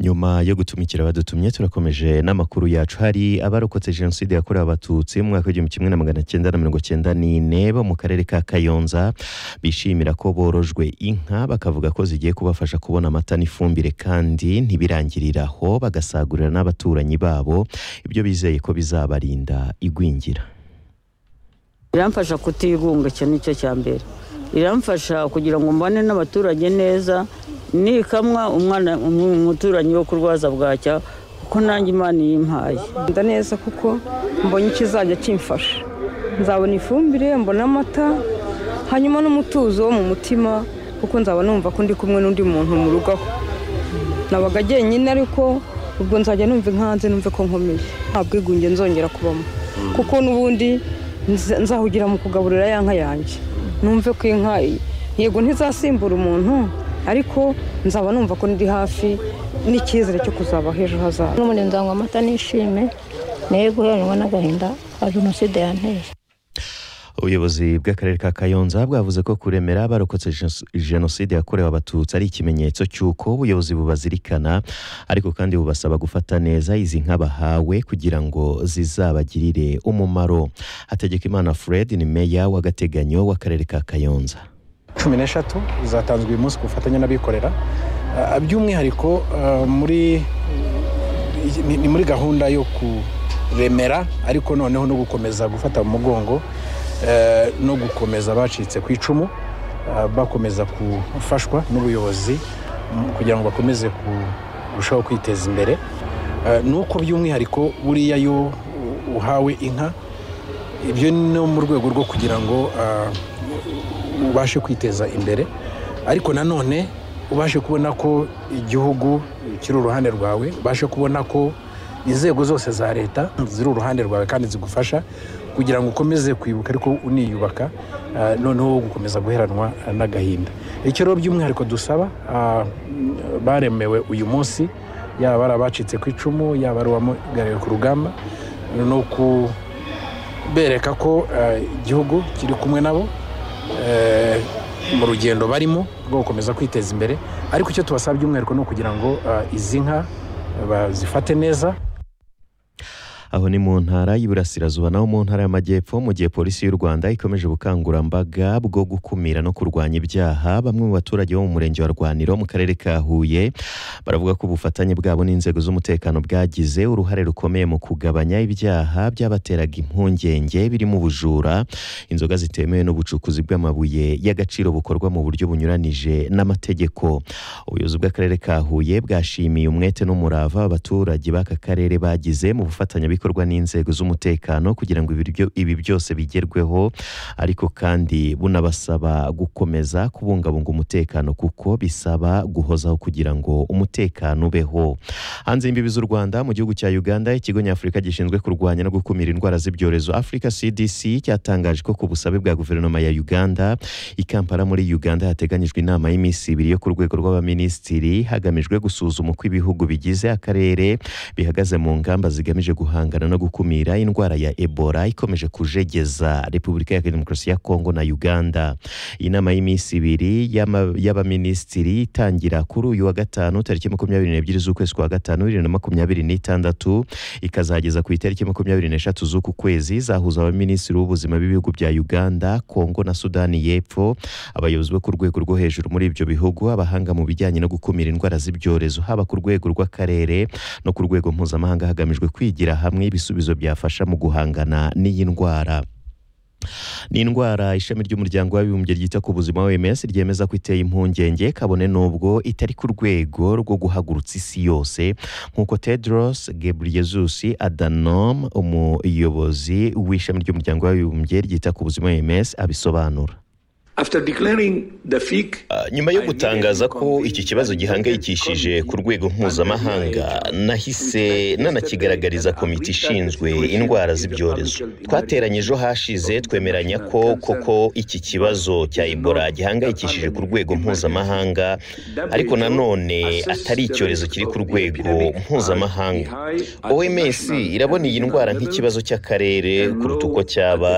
nyuma yo gutumikira abadutumye turakomeje n'amakuru yacu hari abarokotse jenoside yakorewe abatutsi mu mwaka w'igihumbi kimwe na magana cyenda na mirongo cyenda n'ine bo mu karere ka kayonza bishimira ko borojwe inka bakavuga ko zigiye kubafasha kubona amata n'ifumbire kandi ntibirangirire aho bagasagurira n'abaturanyi babo ibyo bizeye ko bizabarinda igwingira biramfasha kutigunga icyo ni cyo cya mbere biramfasha kugira ngo mbane n'abaturage neza nikamwa umwana umuturanyi wo kurwaza bwacya kuko nanjye imana iyimpaye nda neza kuko mbonye ikizajya kimfasha nzabona ifumbire mbona amata hanyuma n'umutuzo wo mu mutima kuko nzaba numva ko ndi kumwe n'undi muntu mu rugo aho nabaga agenyine ariko ubwo nzajya numva inkanze numve ko nkomeye nta bwigunge nzongera kubamo kuko n'ubundi nzahugira mu kugaburira ya nka yanjye numve ko inka yego ntizasimbura umuntu ariko nzaba numva ko ndi hafi n'icyizere cyo kuzaba hejuru hazaza n'ubundi nzanywa amata n'ishime nayo guheranwa n'agahinda ka jenoside yanteye ubuyobozi bw'akarere ka kayonza bwavuze ko kuremera abarokotse jenoside yakorewe abatutsi ari ikimenyetso cy'uko ubuyobozi bubazirikana ariko kandi bubasaba gufata neza izi nka bahawe kugira ngo zizabagirire umumaro hategekimana fred ni meya w'agateganyo w'akarere ka kayonza cumi n'eshatu zatanzwe uyu munsi ku bufatanye n'abikorera by'umwihariko ni muri gahunda yo kuremera ariko noneho no gukomeza gufata mu mugongo no gukomeza abacitse ku icumu bakomeza gufashwa n'ubuyobozi kugira ngo bakomeze kurushaho kwiteza imbere ni uko by'umwihariko buriya iyo uhawe inka ibyo ni mu rwego rwo kugira ngo ubashe kwiteza imbere ariko nanone ubashe kubona ko igihugu kiri uruhande rwawe ubashe kubona ko inzego zose za leta ziri uruhande rwawe kandi zigufasha kugira ngo ukomeze kwibuka ariko uniyubaka noneho gukomeza guheranwa n'agahinda icyo rero by'umwihariko dusaba baremewe uyu munsi yaba ari abacitse ku icumu yaba ari uwamugariwe ku rugamba ni ukubereka ko igihugu kiri kumwe nabo mu rugendo barimo rwo gukomeza kwiteza imbere ariko icyo tubasaba by'umwihariko ni ukugira ngo izi nka bazifate neza aho ni mu ntara y'iburasirazuba naho mu ntara y'amajyepfo mu gihe polisi y'u rwanda ikomeje ubukangurambaga bwo gukumira no kurwanya ibyaha bamwe mu baturage bo mu murenge wa rwaniro mu karere ka huye baravuga ko ubufatanye bwabo n'inzego z'umutekano bwagize uruhare rukomeye mu kugabanya ibyaha byabateraga impungenge birimo ubujura inzoga zitemewe n'ubucukuzi bw'amabuye y'agaciro bukorwa mu buryo bunyuranije n'amategeko ubuyobozi bw'akarere ka huye bwashimiye umwete n'umurava abaturage b'aka karere bagize mu bufatanye bikorwa n'inzego z'umutekano kugira ngo ibi byose bigerweho ariko kandi bunabasaba gukomeza kubungabunga umutekano kuko bisaba guhozaho kugira ngo umutekano ubeho hanze y'imbibi z'u rwanda mu gihugu cya uganda ikigo nyafurika gishinzwe kurwanya no gukumira indwara z'ibyorezo afurika cdc cyatangaje ko ku busabe bwa guverinoma ya uganda i kampala muri uganda hateganyijwe inama y'iminsi ibiri yo ku rwego rw'abaminisitiri hagamijwe gusuzuma uko ibihugu bigize akarere bihagaze mu ngamba zigamije guhanga no gukumira indwara ya ebola ikomeje kujegeza repubulika ya demokarasi ya kongo na uganda iyi nama y'iminsi ibiri y'abaminisitiri itangira kuri uyu wa gatanu tariki makumyabiri n'ebyiri z'ukwezi kwa gatanu bibiri na makumyabiri n'itandatu ikazageza ku itariki makumyabiri n'eshatu z'uku kwezi zahuza abaminisitiri b'ubuzima b'ibihugu bya uganda kongo na sudani y'epfo abayobozi bo ku rwego rwo hejuru muri ibyo bihugu abahanga mu bijyanye no gukumira indwara z'ibyorezo haba ku rwego rw'akarere no ku rwego mpuzamahanga hagamijwe kwigira hamwe ibisubizo byafasha mu guhangana n'iyi ndwara ni indwara ishami ry'umuryango w'abibumbye ryita ku buzima oms ryemeza ko iteye impungenge kabone n'ubwo itari ku rwego rwo guhagurutsa isi yose nk'uko tedros gebreyesus adanom umuyobozi w'ishami ry'umuryango w'abibumbye ryita ku buzima oms abisobanura nyuma yo gutangaza ko iki kibazo gihangayikishije ku rwego mpuzamahanga nahise nanakigaragariza komite ishinzwe indwara z'ibyorezo twateranye ejo hashize twemeranya ko koko iki kibazo cya ebola gihangayikishije ku rwego mpuzamahanga ariko nanone atari icyorezo kiri ku rwego mpuzamahanga oms irabona iyi ndwara nk'ikibazo cy'akarere kuruta uko cyaba